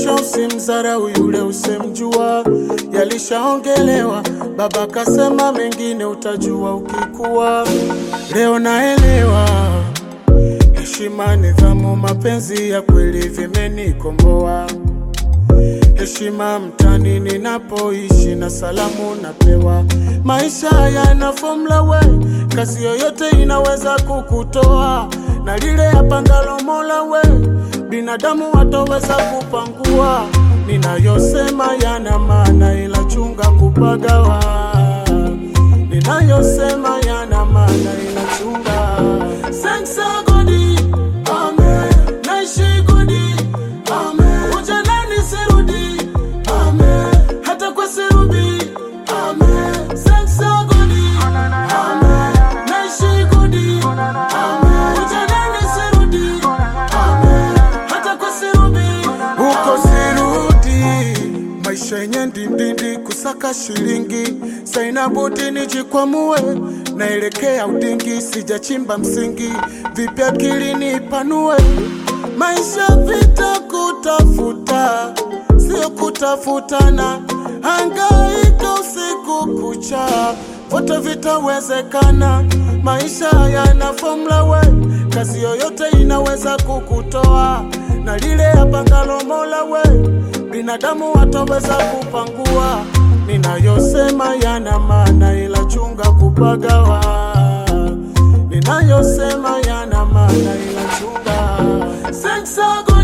maisha, usimdharau yule usemjua, yalishaongelewa. Baba kasema mengine utajua ukikuwa. Leo naelewa heshima, nidhamu, mapenzi ya kweli vimenikomboa heshima mtani ninapoishi na salamu napewa. Maisha yana formula we, kazi yoyote inaweza kukutoa na lile yapangalo Mola we, binadamu wataweza kupangua. Ninayosema yana maana, ila chunga kupagawa. Ninayosema yana maana, ila chunga. Thanks God, amen. Naishi good, amen. Ujanani sirudi, amen. Hata kwa sirubi, amen. Thanks God, amen. Naishi good, amen. Ujanani sirudi, amen. Hata kwa sirubi, huko sirudi. Maisha yenye ndindindi, kusaka shilingi, saina budi nijikwamue, naelekea udingi, sijachimba msingi, vipi akili nipanue. Maisha vita kutafuta, sio kutafutana, hangaika usiku kucha, vote vitawezekana. Maisha yana formula we, kazi yoyote inaweza kukutoa na lile yapangalo Mola we, binadamu wataweza kupangua. Ninayosema yana maana, ila chunga kupagawa. Ninayosema yana maana, ila chunga. Thanks God.